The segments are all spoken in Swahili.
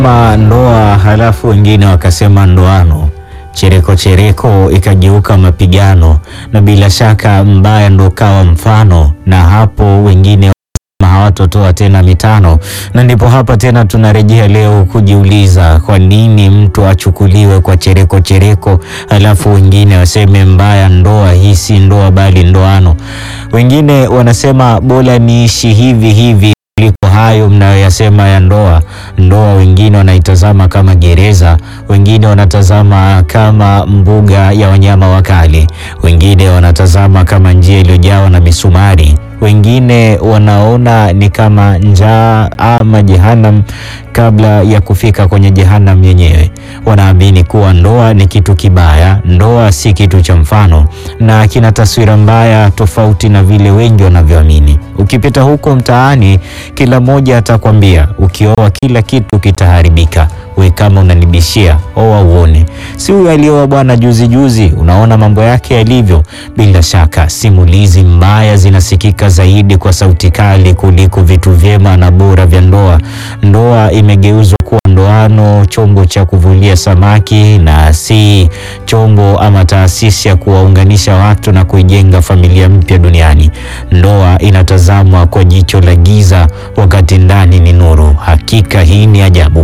Ma ndoa halafu wengine wakasema ndoano, chereko chereko ikageuka mapigano, na bila shaka mbaya ndo kawa mfano, na hapo wengine wakasema hawatotoa tena mitano, na ndipo hapa tena tunarejea leo kujiuliza kwa nini mtu achukuliwe kwa chereko chereko, halafu wengine waseme mbaya ndoa hii si ndoa bali ndoano. Wengine wanasema bora niishi hivi hivi kuliko hayo mnayoyasema ya ndoa. Ndoa wengine wanaitazama kama gereza, wengine wanatazama kama mbuga ya wanyama wakali, wengine wanatazama kama njia iliyojawa na misumari, wengine wanaona ni kama njaa ama jehanam kabla ya kufika kwenye jehanam yenyewe. Wanaamini kuwa ndoa ni kitu kibaya, ndoa si kitu cha mfano, na kina taswira mbaya tofauti na vile wengi wanavyoamini. Ukipita huko mtaani, kila mmoja atakwambia ukioa kila kitu kitaharibika. We kama unanibishia, oa uone. Si huyu alioa bwana juzi juzi, unaona mambo yake yalivyo. Bila shaka simulizi mbaya zinasikika zaidi kwa sauti kali kuliko vitu vyema na bora vya ndoa. Ndoa imegeuzwa kuwa ndoano, chombo cha kuvulia samaki na si chombo ama taasisi ya kuwaunganisha watu na kuijenga familia mpya duniani. Ndoa inatazamwa kwa jicho la giza, wakati ndani ni nuru. Hakika hii ni ajabu.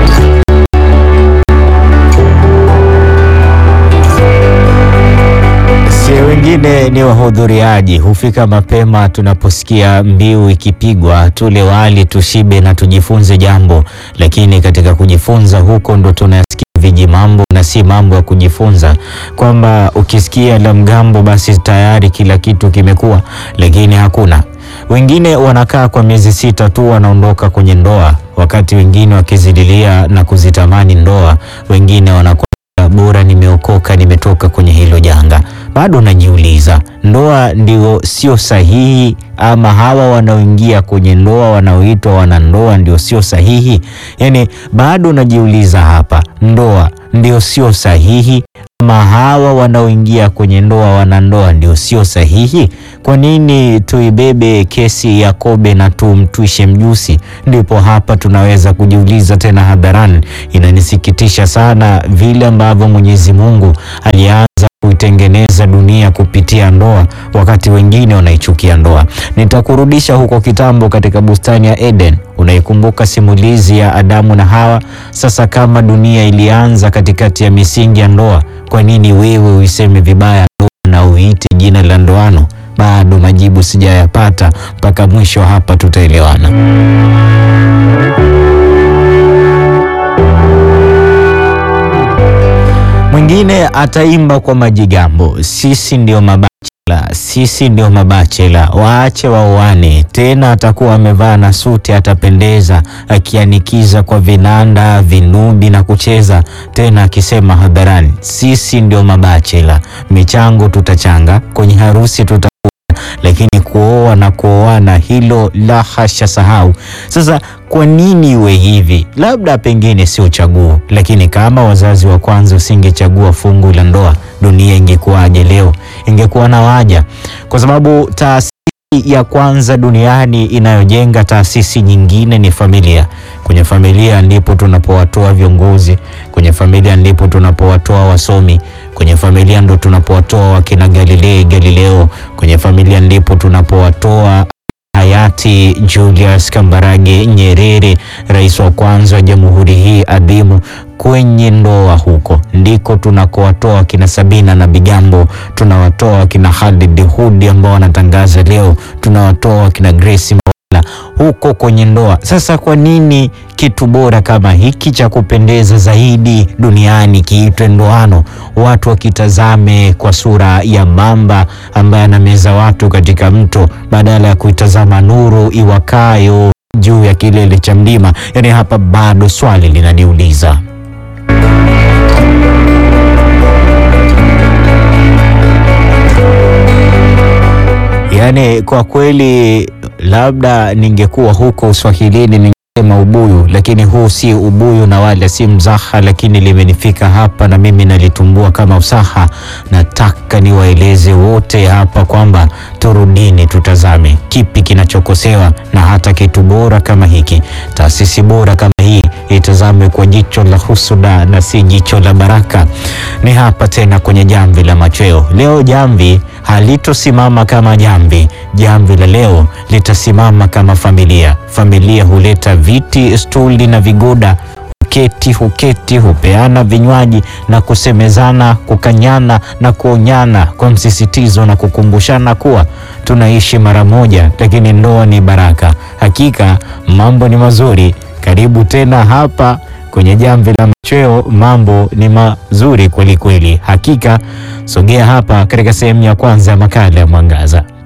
Si wengine ni wahudhuriaji, hufika mapema tunaposikia mbiu ikipigwa, tule wali tushibe na tujifunze jambo. Lakini katika kujifunza huko ndo tunasikia viji mambo na si mambo ya kujifunza, kwamba ukisikia la mgambo basi tayari kila kitu kimekuwa, lakini hakuna. Wengine wanakaa kwa miezi sita tu wanaondoka kwenye ndoa, wakati wengine wakizidilia na kuzitamani ndoa. Wengine wanakuwa bora nimeokoka, nimetoka kwenye hilo janga. Bado najiuliza, ndoa ndio sio sahihi ama hawa wanaoingia kwenye ndoa wanaoitwa wanandoa ndio sio sahihi? Yaani bado najiuliza hapa, ndoa ndio sio sahihi ama hawa wanaoingia kwenye ndoa wanandoa ndio sio sahihi? Kwa nini tuibebe kesi ya Kobe na tumtwishe mjusi? Ndipo hapa tunaweza kujiuliza tena hadharani. Inanisikitisha sana vile ambavyo Mwenyezi Mungu alianza kuitengeneza dunia kupitia ndoa, wakati wengine wanaichukia ndoa. Nitakurudisha huko kitambo katika bustani ya Eden. Unaikumbuka simulizi ya Adamu na Hawa? Sasa kama dunia ilianza katikati ya misingi ya ndoa, kwa nini wewe uiseme vibaya ndoa na uite jina la ndoano? Bado majibu sijayapata, mpaka mwisho hapa tutaelewana. Mwingine ataimba kwa majigambo, sisi ndio mabachela, sisi ndio mabachela, waache waoane. Tena atakuwa amevaa na suti, atapendeza, akianikiza kwa vinanda, vinubi na kucheza, tena akisema hadharani, sisi ndio mabachela, michango tutachanga, kwenye harusi tuta lakini kuoa na kuoana hilo la hasha, sahau. Sasa kwa nini iwe hivi? Labda pengine sio chaguo, lakini kama wazazi wa kwanza usingechagua fungu la ndoa, dunia ingekuwaje leo? Ingekuwa na waja, kwa sababu taasisi ya kwanza duniani inayojenga taasisi nyingine ni familia. Kwenye familia ndipo tunapowatoa viongozi, kwenye familia ndipo tunapowatoa wasomi, kwenye familia ndo tunapowatoa wakina Galilei Galileo, kwenye familia ndipo tunapowatoa hayati Julius Kambarage Nyerere, rais wa kwanza wa jamhuri hii adhimu. Kwenye ndoa huko ndiko tunakowatoa wakina Sabina na Bigambo, tunawatoa wakina Khalid Hudi ambao wanatangaza leo, tunawatoa wakina Grace Mawala huko kwenye ndoa. Sasa kwa nini kitu bora kama hiki cha kupendeza zaidi duniani kiitwe ndoano, watu wakitazame kwa sura ya mamba ambaye anameza watu katika mto badala ya kuitazama nuru iwakayo juu ya kilele cha mlima? Yaani hapa bado swali linaniuliza. Yaani kwa kweli, labda ningekuwa huko Uswahilini sema ubuyu, lakini huu si ubuyu na wala si mzaha, lakini limenifika hapa na mimi nalitumbua kama usaha. Nataka niwaeleze wote hapa kwamba turudini, tutazame kipi kinachokosewa, na hata kitu bora kama hiki, taasisi bora kama hii itazame kwa jicho la husuda na si jicho la baraka. Ni hapa tena kwenye jamvi la machweo leo. Jamvi halitosimama kama jamvi, jamvi la leo litasimama kama familia. Familia huleta viti, stuli na vigoda, huketi huketi, hupeana vinywaji na kusemezana, kukanyana na kuonyana kwa msisitizo na kukumbushana kuwa tunaishi mara moja, lakini ndoa ni baraka. Hakika mambo ni mazuri. Karibu tena hapa kwenye jamvi la machweo, mambo ni mazuri kweli kweli. Hakika sogea hapa katika sehemu ya kwanza ya makala ya Mwangaza.